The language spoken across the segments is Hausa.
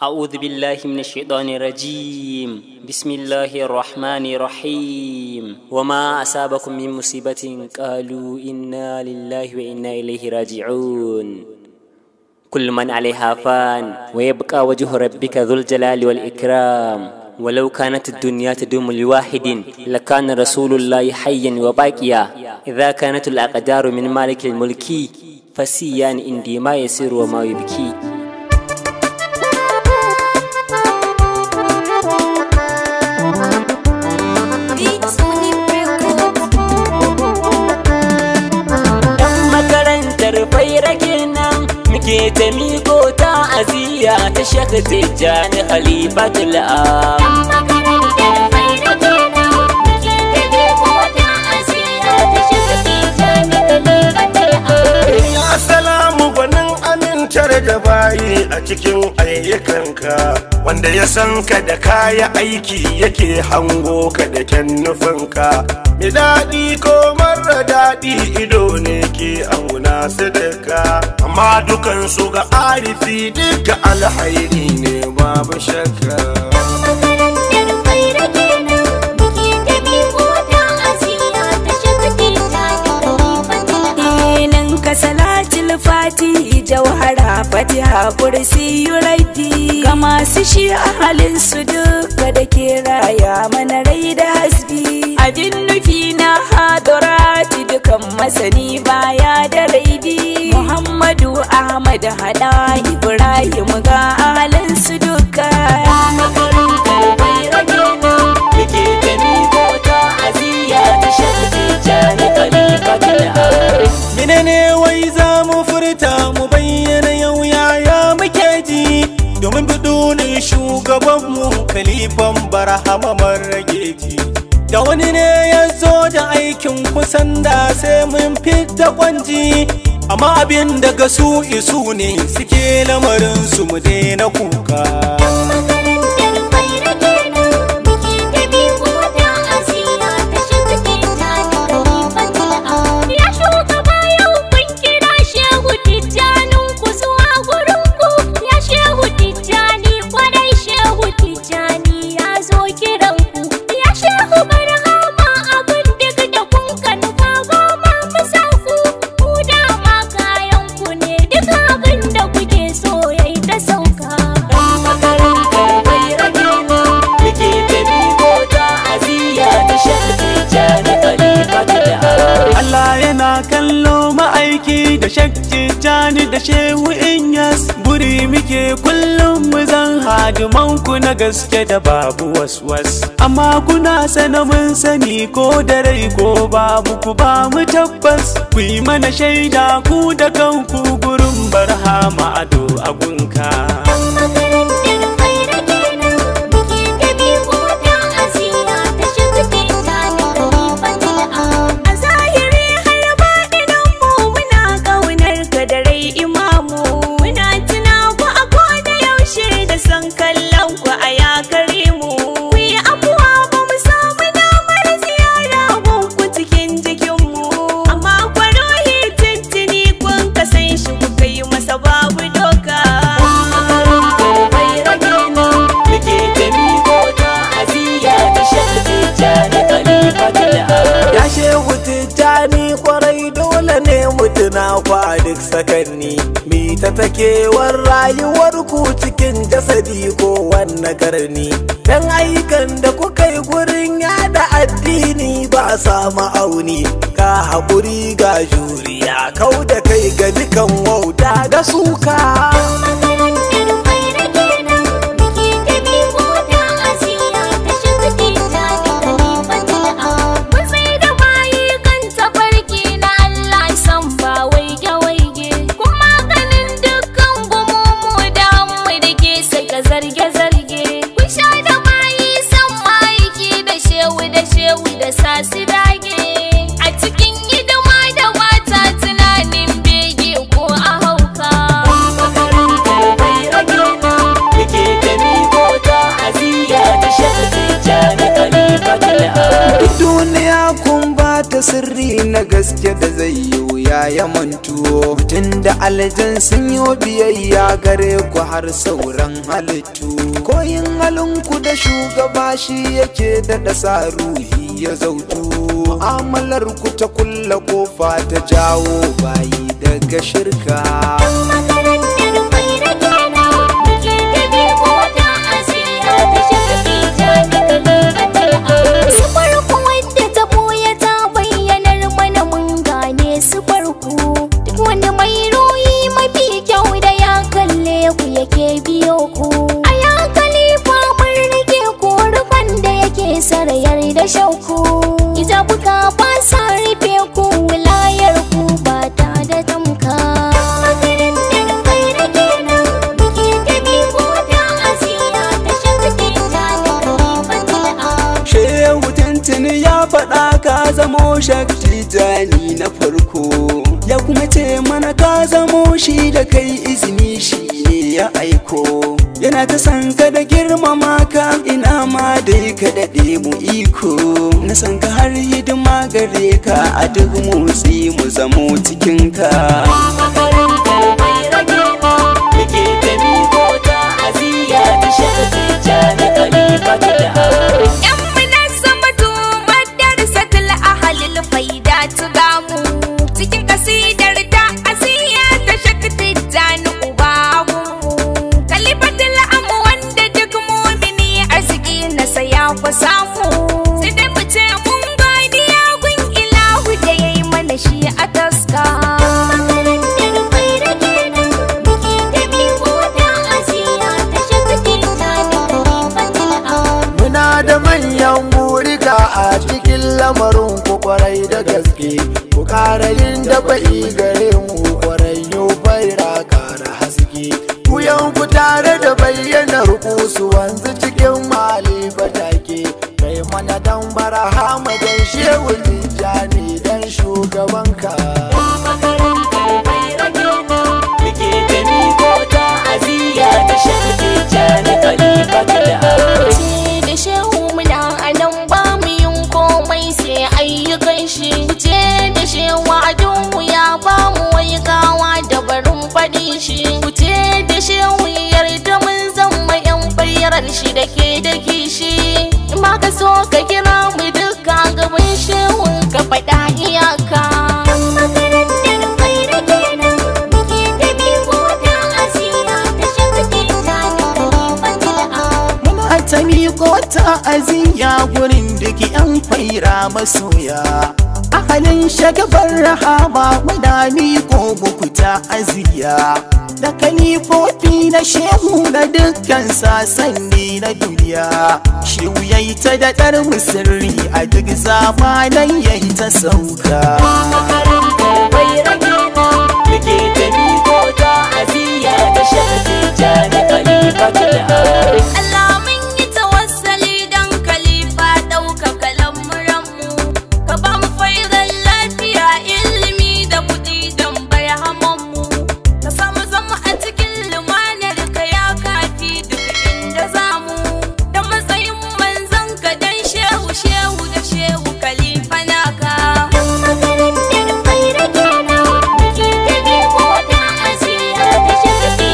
أعوذ بالله من الشيطان الرجيم بسم الله الرحمن الرحيم وما أصابكم من مصيبة قالوا إنا لله وإنا إليه راجعون كل من عليها فان ويبقى وجه ربك ذو الجلال والإكرام ولو كانت الدنيا تدوم لواحد لكان رسول الله حيا وباقيا إذا كانت الأقدار من مالك الملك فسيان عندي ما يسير وما يبكي muke ta miko ta aziya ta shaka tijjani khalifatul am Assalamu gwanin amintar da bayi a cikin ayyukanka wanda ya san ka da kaya aiki yake hango ka da kyan nufinka mai daɗi ko mara daɗi ido ne ke auna su duka amma dukansu ga arifi duka alhairi ne babu shakka salatul fati jauhara fatiha kursi yuraiti ga masu shi a halin su duka da ke raya mana rai da hasbi abin nufi na hadurati dukan masani baya da raidi muhammadu ahmad hada ibrahim ga halin su duka Menene wai za mu furta mu bayyana yau yaya muke ji domin bidunin shugabanmu kalifan barhama marrageji da wani ne ya zo da aikin kusan da sai mun fita kwanji amma abin daga su isu ne suke lamarin su mu daina kuka kallo ma'aiki da shakki jani da shehu inyas buri muke kullum mu zan hadimanku na gaske da babu waswas amma kuna sana mun sani ko da rai ko babu ku ba mu tabbas ku yi mana shaida ku da kanku gurin barhama ado agunka mutuna kwa duk sakanni mi ta takewar rayuwar ku cikin jasadi ko wanne karni dan aikan da kuka yi gurin yada addini ba sa ma'auni ka haƙuri ga juriya kau da kai ga dukan wauta da suka sirri na gaske da zai yi wuya ya mantuwo mutum da aljan sun yi biyayya gare ku har sauran halittu koyin halinku da shugaba shi yake da sa ruhi ya zautu mu'amalar ku ta kulla kofa ta jawo bayi daga shirka makarantar faira kenan muke tabi mota asiya ta shafi jami'ar su farko wadda ta boye ta bayyanar mana mun gane su farko duk wani mai ruhi mafi kyau da ya kalle ku yake biyo ku a ya kalifa mun rike ku rufan da yake sarayar da shauku ita buka ba sa rufe ku wilayar ku ba ta da tamka makarantar faira kenan muke tabi mota asiya ta shafi jami'ar Shehu tuntuni ya faɗa ka zamo shakti jani na farko ya kuma ce mana ka zamo shi da kai izini shi ne ya aiko yana ta san ka da girmama ka ina ma dai ka daɗe mu iko na san ka har hidima gare ka a duk motsi mu zamo cikin ka makarantar bai rage ma muke ta miko ta aziya ta shafi jani khalifa ta da Yan munazzamatu madarsatul ahalil faida gamu cikin kasidar ta asiya ta shakti jani ubamu kalifatul amu wanda duk mumini arziki na saya ku samu sai dai mu ce mun godiya gun ilahu da yayi mana shi a taska makarantar faira kenan muke tabi mota asiya ta shafi jami'ar Muna da manyan burika a cikin lamarin ku kwarai da gaske, ku ƙara yin da bai gare mu kwarai yau faira ƙara haske. Ku yanku tare da bayyanar ku su wanzu cikin mali fatake, kai mana dan barahama dan shehu tijjani dan shugabanka. makarantar bai rage ma muke ta miko ta aziya ta shafi jani khalifa ta da ce da shehu muna a nan ba mu yin komai sai ayyukan shi ce da shewa adunmu ya ba mu wai gawa da barin faɗi shi ce da shehu yarda mun zama yan bayyarar shi da ke da kishi in ma ka so ka kira mu duka gaban shehu ka faɗa iyaka makarantar faira kenan muke tabi mota asiya ta shafi jami'ar Muna ta miƙo ta'aziyya gurin duk 'yan faira masoya. Ahalin shagabar rahama muna miƙo muku ta'aziyya. Da kalifofi na shehu na dukkan sasanni na duniya. Shehu ya yi ta daɗar sirri a duk zamanan ya yi ta sauka. makarantar bai rage ma muke ta miko ta aziya ta shafi jani khalifa ta da Allah mun yi tawassali don kalifa ɗaukaka lamuranmu ka ba mu faizan lafiya ilimi da kuɗi don barhamanmu ka samu zama a cikin lumanar ka ya kafi duk inda zamu da matsayin manzon ka don shehu shehu da shehu kalifa naka makarantar faira kenan muke tabi mota asiya ta shafi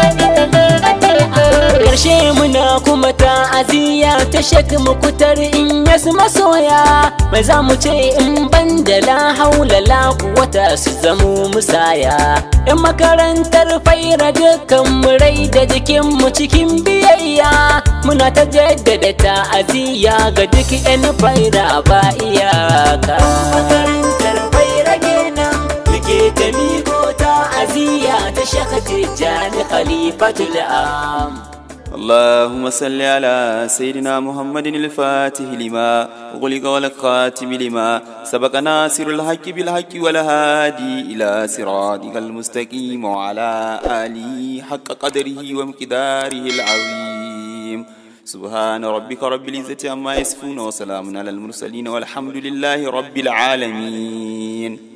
jami'ar Karshe muna kuma ta aziya ta shak mukutar in yasu masoya mai za mu ce in ban da la haula la quwwata su zamo musaya in makarantar faira dukkan mu rai da jikin mu cikin biyayya muna ta jaddada ta aziya ga duk yan faira ba iyaka makarantar faira kenan muke ta miko ta aziya ta shakati jani khalifatul am اللهم صل على سيدنا محمد الفاتح لما أغلق والخاتم لما سبق ناصر الحق بالحق والهادي إلى صراطك المستقيم وعلى آله حق قدره ومقداره العظيم سبحان ربك رب العزة عما يصفون وسلام على المرسلين والحمد لله رب العالمين